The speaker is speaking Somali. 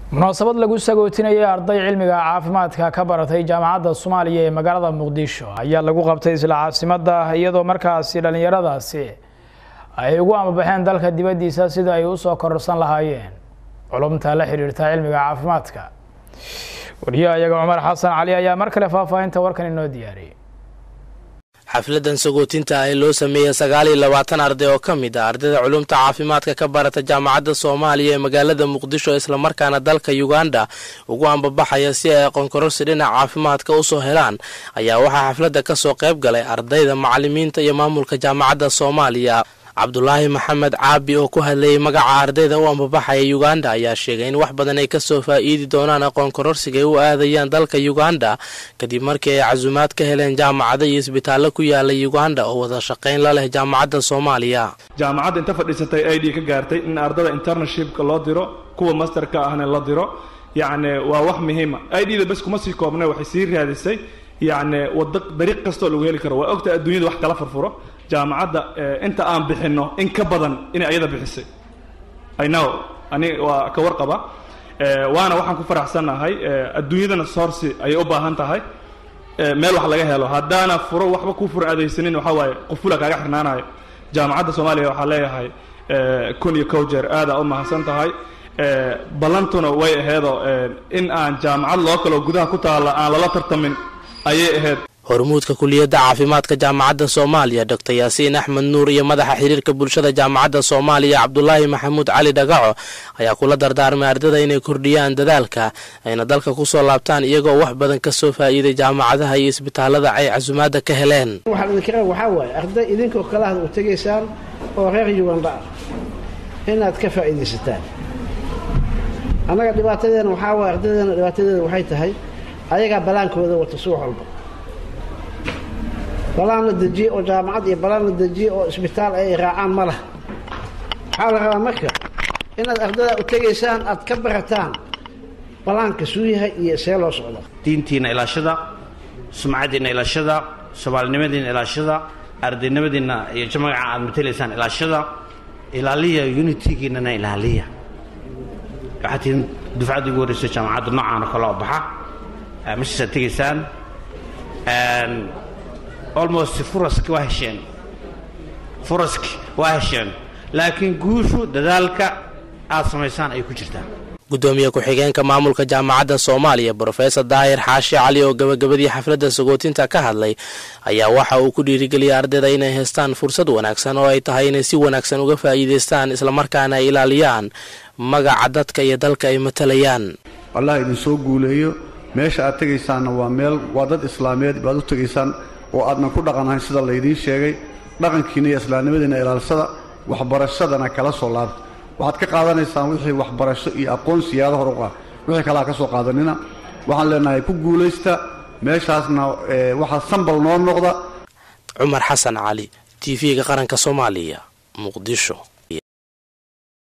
munaasabad lagu sagootinayay arday cilmiga caafimaadka ka baratay jaamacadda soomaaliya ee magaalada muqdisho ayaa lagu qabtay isla caasimada iyadoo markaasi dhallinyaradaasi ay ugu amabaxeen dalka dibaddiisa sida ay usoo kororsan lahaayeen culumta la xiriirta cilmiga caafimaadka wariyaha iyaga cumar xasan cali ayaa mar kale faahfaahinta warkan inoo diyaariyay xafladan sagootinta ah ee loo sameeyey sagaal iyo labaatan arday oo ka mid ah ardayda culumta caafimaadka ka barata jaamacadda soomaaliya ee magaalada muqdisho islamarkaana dalka uganda ugu ambabaxaya si ay aqoonkororsi dhinaca caafimaadka usoo helaan ayaa waxaa xafladda kasoo qayb galay ardayda macalimiinta iyo maamulka jaamacadda soomaaliya cabdulaahi maxamed caabi oo ku hadlayay magaca ardayda u ambabaxaya uganda ayaa sheegay in wax badan ay kasoo faa'iidi doonaan aqoon kororsiga ay u aadayaan dalka uganda kadib markii ay casuumaad ka heleen jaamacado iyo isbitaallo ku yaala uganda oo wada shaqayn la leh jaamacadda soomaaliya jaamacadda inta fadhiisatay i d ka gaartay in ardada interneshipka loo diro kuwa masterka ahna la diro yacni waa wax muhiima i d da bas kuma sii koobnay waxay sii raadisay yacni wada dariiq kastoo lagu heli karo waa ogta adduunyada wax kala furfuro jaamacadda inta aan bixinno in ka badan inay ayada bixisay inow ani waa ka warqaba waana waxaan ku faraxsannahay adduunyadana sourci ayay u baahan tahay meel wax laga helo haddaana furo waxba ku fur adaysanin waxaa waaye qufula kaaga xirnaanayo jaamacadda soomaaliya waxaa leeyahay kun iyo kow jeer aadaa u mahadsan tahay ballantuna way aheedoo in aan jaamacad loo kaloo gudaha ku taalla aan lala tartamin ayay ahayd hormuudka kuliyadda caafimaadka jaamacadda soomaaliya doctor yaasiin axmed nuur iyo madaxa xiriirka bulshada jaamacadda soomaaliya cabdulaahi maxamuud cali dhagaco ayaa kula dardaarmay ardada inay kordhiyaan dadaalka ayna dalka kusoo laabtaan iyagoo wax badan kasoo faa'iiday jaamacadaha iyo isbitaalada ay casumaadda ka heleen waxaan idinka waxaa waaye arday idinkoo kalaad u tegaysaan oo reer uganda ah inaad ka faa'iidaysataan annaga dhibaatadeena waxaa waaye ardaydeena dhibaatadeeda waxay tahay ayagaa balaankooda wata subax walba balaan la dejiye oo jaamacad iyo balaan la dejiye oo isbitaal ay raacaan ma laha waxaa la rabaa marka inaad ardada u tegaysaan aad ka barataan balaanka suu yahay iyo see loo socdo diintiina ilaashada sumcaddiinna ilaashada soomaalinimadiinna ilaashada ardaynimadiinna iyo jamagaca aad matelaysaan ilaashada ilaaliya unitigiinana ilaaliya waxaad tihiin dufcaddii ugu horreysay jaamacadda noocaan oo kale oo baxa meeshaasaad tegaysaan almost furaski waa hesheen furaski waa hesheen laakiin guushu dadaalka aad samaysaan ay ku jirtaa gudoomiye ku-xigeenka maamulka jaamacadda soomaaliya brofesor daahir xaashi cali oo gabagabadii xafladda sagootinta ka hadlay ayaa waxa uu ku dhiirigeliyay ardayda inay haystaan fursad wanaagsan oo ay tahay inay si wanaagsan uga faa'iidaystaan islamarkaana ay ilaaliyaan magaca dadka iyo dalka ay matalayaan allah idin soo guuleeyo meesha aad tegaysaanna waa meel waa dad islaameed baad u tegaysaan oo aadnan ku dhaqanahayn sida laydiin sheegay dhaqankiina iyo islaamnimadiina ilaalsada waxbarashadana kala soo laabta waxaad ka qaadanaysaan wixii waxbarasho iyo aqoon siyaado hor u ah wixii kale ha ka soo qaadanina waxaan leenahay ku guulaysta meeshaasna waxaa sambal noo noqda cumar xasan cali t v-ga qaranka soomaaliya muqdisho